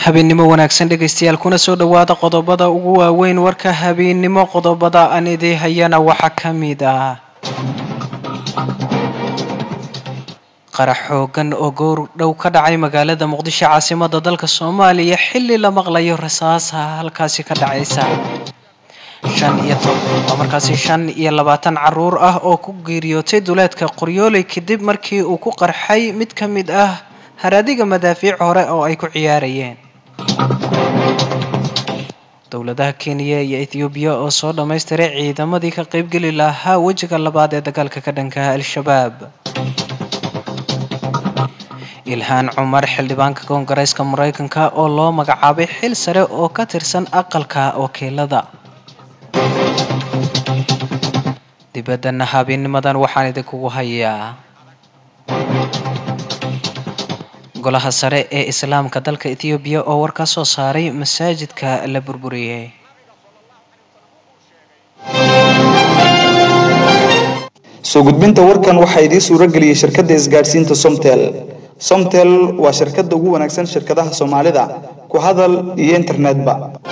habeennimo wanaagsan dhegaystayaal kuna soo dhowaada qodobada ugu waaweyn warka habeennimo qodobada aan idii hayana waxaa ka mid ah qarax xoogan oo goor dhow ka dhacay magaalada muqdisho caasimada dalka soomaaliya xilli la maqlayo rasaasa halkaasi ka dhacaysa shan iyo markaasi shan iyo labaatan caruur ah oo ku geeriyootay duleedka qoryooley kadib markii uu ku qarxay mid ka mid ah haraadiga madaafiic hore oo ay ku ciyaarayeen dowladaha kenya iyo ethoobiya oo soo dhammaystiray ciidamadii ka qaybgeli lahaa wejiga labaad ee dagaalka ka dhankaha al-shabaab ilhaan cumar xildhibaanka koongareeska mareykanka oo loo magacaabay xil sare oo ka tirsan aqalka wakiilada dibaddana habeenimadan waxaan idinkugu hayaa golaha sare ee islaamka dalka ethoobiya oo war ka soo saaray masaajidka la burburiyey soo gudbinta warkan waxaa idiin suuro geliyey shirkadda isgaadhsiinta somtel somtel waa shirkadda ugu wanaagsan shirkadaha soomaalida ku hadal iyo internetba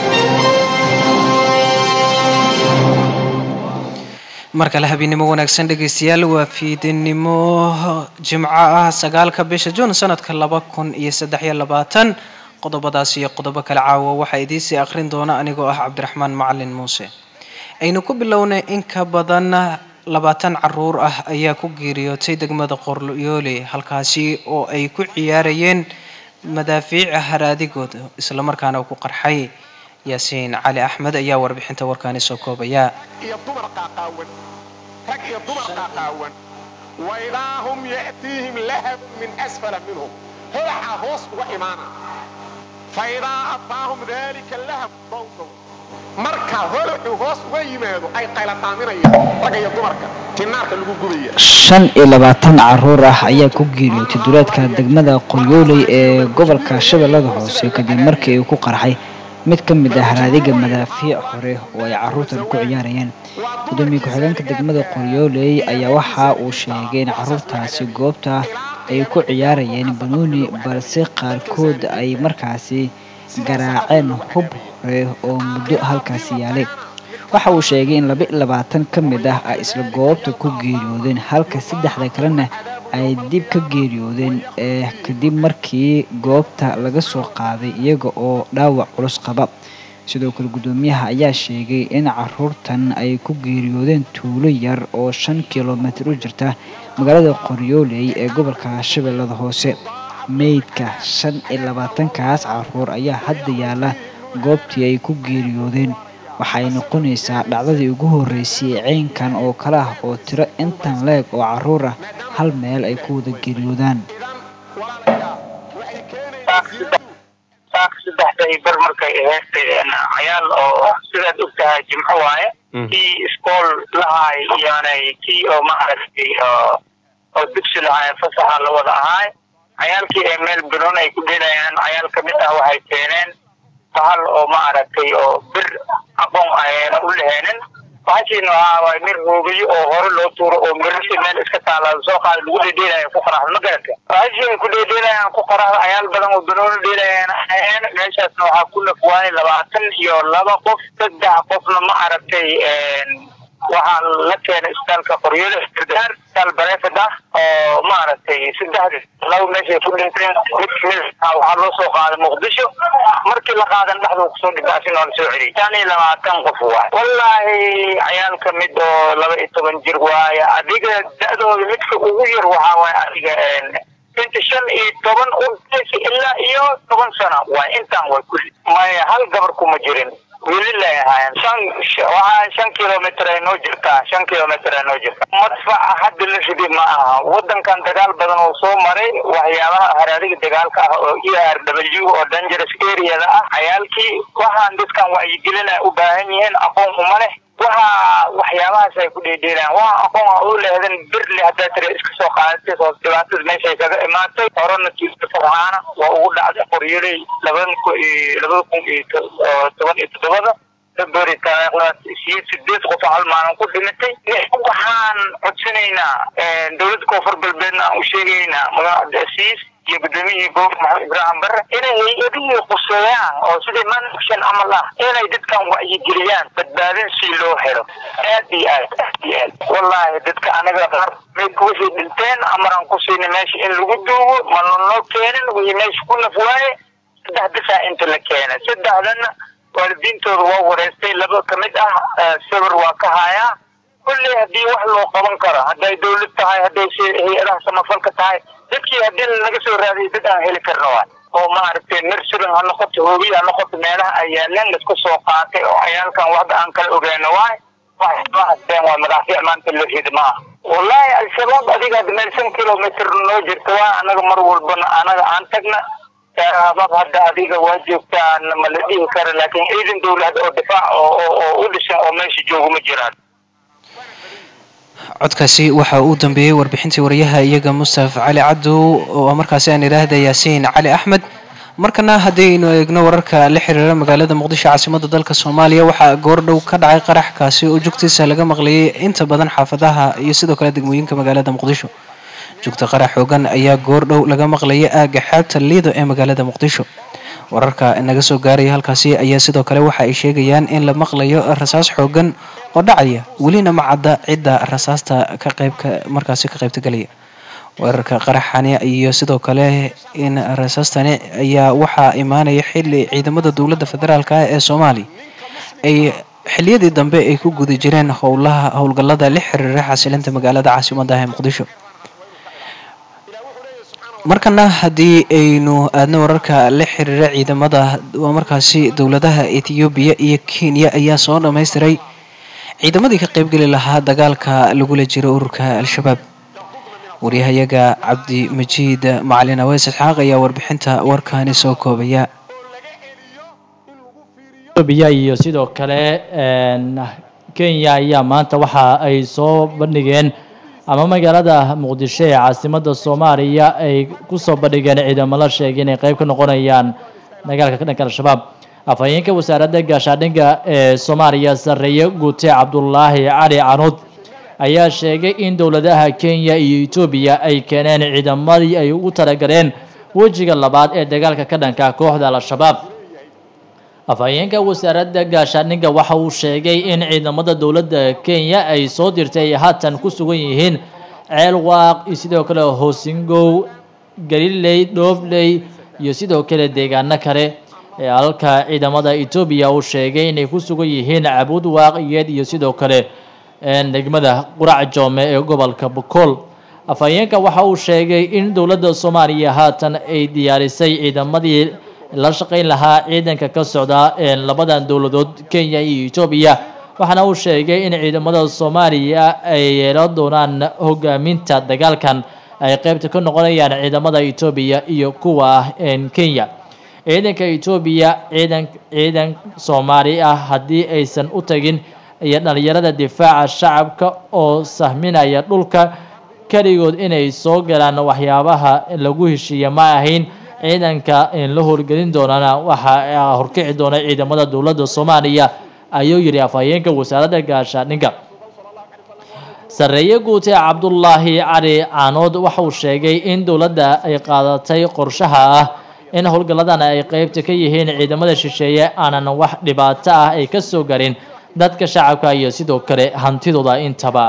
mar kale habeennimo wanaagsan dhegaystayaal waa fiidinimo jimco ah sagaalka bisha juun sanadka laba kun iyo saddex iyo labaatan qodobadaas iyo qodobo kale caawa waxaa idiinsii akhrin doona anigoo ah cabdiraxmaan macalin muuse aynu ku bilownay in ka badan labaatan caruur ah ayaa ku geeriyootay degmada qoryoole halkaasi oo ay ku ciyaarayeen madaafiica haraadigood islamarkaana ku qarxay yaasiin cali axmed ayaa warbixinta warkaani soo koobaya iyo dumar qaaqaawan rag iyo dumar qaaqaawan waidaahum ya'tiihim lahab min asfala minhum holaxa hoos uga imaana faidaa ataahum dalika lahab dawdow marka holaxu hoos uga yimaado ay qayladaaminayaan ragga iyo dumarka tinaarka lagu gubaya shan iyo labaatan caruur ah ayaa ku geeriyootay duleedka degmada qoryooley ee gobolka shabeellada hoose kadib markii uu ku qarxay mid ka mid ah haraadiga madaafiic hore oo ay caruurtan ku ciyaarayeen gudoomiye ku-xigeenka degmada qoryooley ayaa waxa uu sheegay in caruurtaasi goobta ay ku ciyaarayeen banooni balse qaarkood ay markaasi garaaceen hub hore oo muddo halkaasi yaalay waxa uu sheegay in laba iyo labaatan ka mid ah ay isla goobta ku geeriyoodeen halka saddexda kalena ay dib ka geeriyoodeen ee kadib markii goobta laga soo qaaday iyaga oo dhaawac culus qaba sidoo kale guddoomiyaha ayaa sheegay in caruurtan ay ku geeriyoodeen tuulo yar oo shan kilomitir u jirta magaalada qoryooley ee gobolka shabeellada hoose meydka shan iyo labaatankaas caruur ayaa hadda yaala goobtii ay ku geeriyoodeen waxay noqonaysaa dhacdadii ugu horreysay ceynkan oo kale ah oo tiro intan leeg oo caruur ah hal meel ay ku wada geeriyoodaan saddexday bar markay ahayd cayaal oo sidaad og tahay jimco waaye kii iskool lahaay iyoonay kii oo maaragtay oo dugsi lahaay fasaxa la wada ahaay cayaalkii ee meel biron ay ku dhelayaan cayaal ka mid ah waxay keeneen bahal oo maaragtay oo bir aqoon ayna u laheenin bahashiina waxaa mir hoogayo oo hore loo tuuro oo mirasi meel iska taala soo qaada lagu dhedheelaya ku qaraxda ma garata bahashii ay ku dhedheelayaan ku qaraxda cayaal badan oo banooni dheelayaan aheen meeshaasna waxaa ku nafwaanay labaatan iyo laba qof saddex qofna ma aragtay waxaa la keenay isbitaalka qoryoole gargaar isbitaal bareefad ah oo maaragtay saddexdi laba meeshay ku dhinteen mid kamid waxaa loo soo qaaday muqdisho markii la qaadan dhexduu kusoo dhibaasin oo la soo celiyay shan iyo labaatan qof waay wallaahi cayaal ka mid oo laba iyo toban jir waaye adiga da-dooda midka ugu yar waxaa waaye adiga inta shan iyo toban udaysa ilaa iyo toban sano waay intaan way kulli maya hal gabar kuma jirin welilay ahaayeen shan waxaa shan kilomitr ay noo jirtaa shan kilomitr ay noo jirtaa madfaca hadda la ridi ma aha wadankan dagaal badan oo soo maray waxyaabaha haraadiga dagaalka ah oo e r w oo dangerous areada ah cayaalkii waxaan dadkan wacyigelin ay u baahan yihiin aqoon uma leh waxa waxyaabahaas ay ku dheedheelaan waa aqoon a u lehdan birle haddaa tira iska soo qaadatay oo dhibaatada meeshay kaga imaatay horena tuusa farxaana waa ugu dhacday qoryoley labadan ku labada kun iyo toban iyo toddobada february taariikhdaas siyo sideed qof hal maalin ku dhimatay waxaan codsanaynaa dowladda koonfur galbeedna aan u sheegaynaa magaalada asiis iyo gudoomiyihii gobolka maxamed ibraahim barre inay hay-adihii quseeyaan oo sidai manction camal ah inay dadkan wacyigeliyaan badbaadin si loo helo aad iyo aad aad iyo aad wallaahi dadka anaga qaar meydka wixii dhinteen amaraan ku siinay meesha in lagu duugo mana noo keenin wixii meesha ku naf waaye saddex bisaa inta la keenay saddexdana waalidiintooda waa wareystay laba ka mid ah sawir waa ka hayaa kulley haddii wax loo qaban karo hadday dawlad tahay hadday si hay-adaha samafalka tahay dadkii haddii laga soo raadiyo dad aan heli karno waay oo maaragtay nurserin ha noqoto hoobiy ha noqoto meelaha ay yaaleen laisku soo qaatay oo cayaalkan waxba aan kala ogeeno waay waxma hasteen waa madaafiic maanta loo ridi maaha wallaahi al-shabaab adiga hadda meel shan kilomitr noo jirta waa anaga mar walbana anaga aan tagna shabaab hadda adiga waa joogtaan ma la dhihi kara laakiin ciidan dawlad oo difaac oo oo u dhisan oo meesha jooga ma jiraan codkaasi waxa uu dambeeyey warbixintii wariyaha iyaga mustaf cali cabdow oo markaasi aan idhaahda yaasiin cali axmed markana haddaynu eegno wararka la xiriira magaalada muqdisho caasimada dalka soomaaliya waxaa goordhow ka dhacay qarax kaasi oo jugtiisa laga maqlayay inta badan xaafadaha iyo sidoo kale degmooyinka magaalada muqdisho jugta qarax xoogan ayaa goordhow laga maqlayay aagga xeebta liido ee magaalada muqdisho wararka naga soo gaaraya halkaasi ayaa sidoo kale waxa ay sheegayaan in la maqlayo rasaas xoogan oo dhacaya welina ma cadda cidda rasaasta ka qaybka markaasi ka qaybtagelaya weerarka qaraxani iyo sidoo kale in rasaastani ayaa waxaa imaanaya xili ciidamada dowladda federaalk ah ee soomaaliya ay xiliyadii dambe ay ku guda jireen howlaha howlgallada la xiriira xasilinta magaalada caasimadda ah ee muqdisho markana haddii aynu aadno wararka la xiriira ciidamada waa markaasi dowladaha ethoobiya iyo kenya ayaa soo dhammaystiray ciidamadii ka qaybgeli lahaa dagaalka lagula jiro ururka al-shabaab waryahayaga cabdi majiid macalin aweys isxaaq ayaa warbixinta warkaani soo koobaya etoobiya iyo sidoo kale kenya ayaa maanta waxa ay soo bandhigeen ama magaalada muqdisho ee caasimadda soomaaliya ay ku soo bandhigeen ciidamo la sheegay inay qayb ka noqonayaan dagaalka ka dhanka al-shabaab afhayeenka wasaaradda gaashaandhigga ee soomaaliya sarreeye guute cabdulaahi cali canuud ayaa sheegay in dowladaha kenya iyo etoobiya ay keeneen ciidamadii ay ugu talagaleen wejiga labaad ee dagaalka ka dhanka kooxda al-shabaab afhayeenka wasaaradda gaashaandhigga waxa uu sheegay in ciidamada dowladda kenya ay soo dirtay ay haatan ku sugan yihiin ceel waaq iyo sidoo kale hoosingow galiley dhoofley iyo sidoo kale deegaano kale ee halka ciidamada etoobiya uu sheegay inay ku sugan yihiin cabuud waaqiyeed iyo sidoo kale degmada qurac joome ee gobolka bokool afhayeenka waxa uu sheegay in dowladda soomaaliya haatan ay diyaarisay ciidamadii la shaqayn lahaa ciidanka ka socda labadan dowladood kenya iyo etoobiya waxaana uu sheegay in ciidamada soomaaliya ay yeelan doonaan hogaaminta dagaalkan ay qaybta ka noqonayaan ciidamada etoobiya iyo kuwa kenya ciidanka etoobiya ciidan ciidan soomaali ah haddii aysan u tagin iyo dhalinyarada difaaca shacabka oo sahminaya dhulka keligood inay soo galaan waxyaabaha lagu heshiiya ma ahayn ciidanka la howlgelin doonana waxaa horkici doona ciidamada dowladda soomaaliya ayuu yidhi afhayeenka wasaaradda gaashaandhigga sarreeye guute cabdulaahi cali caanood waxa uu sheegay in dowladda ay qaadatay qorshaha ah in howlgalladan ay qeybta ka yihiin ciidamada shisheeye aanan wax dhibaato ah ay ka soo garin dadka shacabka iyo sidoo kale hantidooda intaba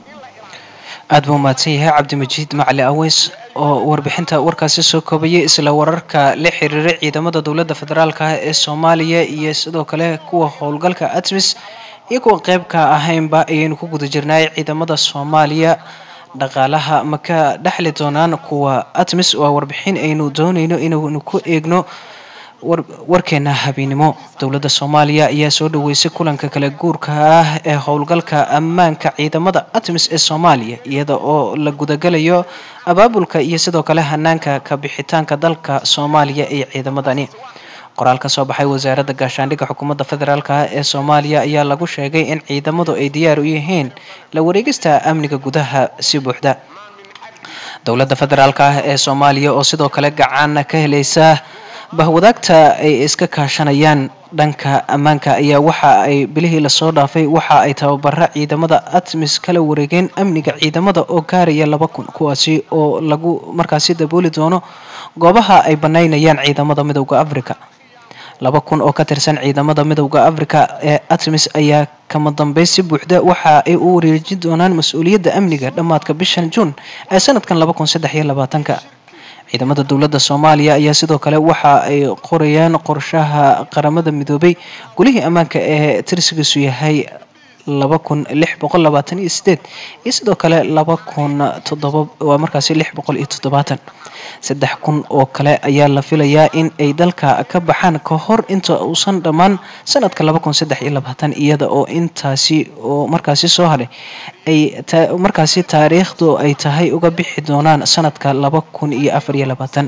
aada buu mahadsan yahay cabdimajiid macali aweys oo warbixinta warkaasi soo koobayay isla wararka la xiriira ciidamada dowladda federaalk ah ee soomaaliya iyo sidoo kale kuwa howlgalka atmis iyo kuwa qeybka ahaynba ayaynu ku guda jirnay ciidamada soomaaliya dhaqaalaha ma ka dhexli doonaan kuwa atmis waa warbixin aynu doonayno inaynu ku eegno warkeena habeennimo dowladda soomaaliya ayaa soo dhaweysay kulanka kala guurka ah ee howlgalka ammaanka ciidamada atmis ee soomaaliya iyada oo la gudagalayo abaabulka iyo sidoo kale hanaanka ka bixitaanka dalka soomaaliya ee ciidamadani qoraal ka soo baxay wasaaradda gaashaandhigga xukuumadda federaalk ah ee soomaaliya ayaa lagu sheegay in ciidamadu ay diyaar u yihiin la wareegista amniga gudaha si buuxda dowladda federaalk ah ee soomaaliya oo sidoo kale gacan ka helaysa bahwadaagta ay iska kaashanayaan dhanka ammaanka ayaa waxa ay bilihii lasoo dhaafay waxa ay tababara ciidamada atmis kala wareegeen amniga ciidamada oo gaaraya laba kun kuwaasi oo lagu markaasi dabooli doono goobaha ay banaynayaan ciidamada midowda africa laba kun oo ka tirsan ciidamada midowda africa ee artemis ayaa kama dambeyn si buuxda waxa ay u wareejin doonaan mas-uuliyadda amniga dhammaadka bishan juun ee sanadkan laba kun saddex iyo labaatanka ciidamada dowladda soomaaliya ayaa sidoo kale waxa ay qorayaan qorshaha qaramada midoobay golihii ammaanka ee tirsigiisu yahay laba kun lix boqol labaatan iyo sideed iyo sidoo kale laba kun toddoba waa markaasi lix boqol iyo toddobaatan saddex kun oo kale ayaa la filayaa in ay dalka ka baxaan ka hor inta uusan dhammaan sanadka laba kun saddex iyo labaatan iyada oo intaasi oo markaasi soo hadhay ay markaasi taariikhdu ay tahay uga bixi doonaan sanadka laba kun iyo afar iyo labaatan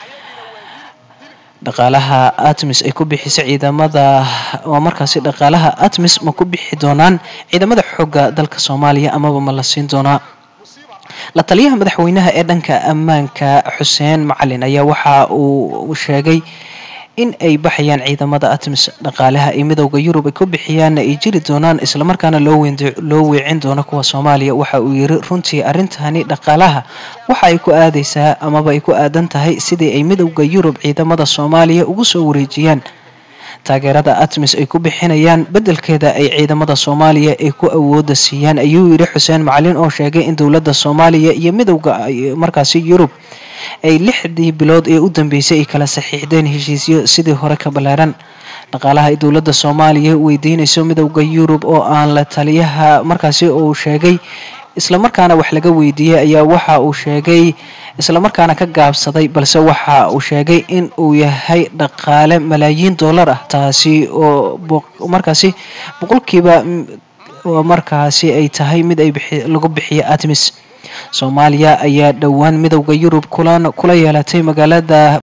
dhaqaalaha atmis ay ku bixisa ciidamada waa markaasi dhaqaalaha atmis ma ku bixi doonaan ciidamada xoogga dalka soomaaliya amaba ma la siin doonaa la taliyaha madaxweynaha ee dhanka ammaanka xuseen macalin ayaa waxa uu sheegay in ay baxayaan ciidamada atmis dhaqaalaha ay midowda yurub ay ku bixiyaan ay jiri doonaan islamarkaana loo weecin doono kuwa soomaaliya waxa uu yiri runtii arrintani dhaqaalaha waxa ay ku aadaysaa amaba ay ku aadan tahay sidii ay midowda yurub ciidamada soomaaliya ugu soo wareejiyaan taageerada atmis ay ku bixinayaan beddelkeeda ay ciidamada soomaaliya ay ku awooda siiyaan ayuu yidhi xuseen macalin oo sheegay in dowladda soomaaliya iyo midowda markaasi yurub ay lixdii bilood ee u dambeysay ay kala saxiixdeen heshiisyo sidii hore ka ballaaran dhaqaalaha ay dowladda soomaaliya weydiinayso midowda yurub oo aan la taliyaha markaasi uu sheegay islamarkaana wax laga weydiiyey ayaa waxa uu sheegay islamarkaana ka gaabsaday balse waxa uu sheegay in uu yahay dhaqaale malaayiin dollar ah taasi oo markaasi boqolkiiba markaasi ay tahay mid ay lagu bixiyo atmis soomaaliya ayaa dhowaan midowda yurub kula yeelatay magaalada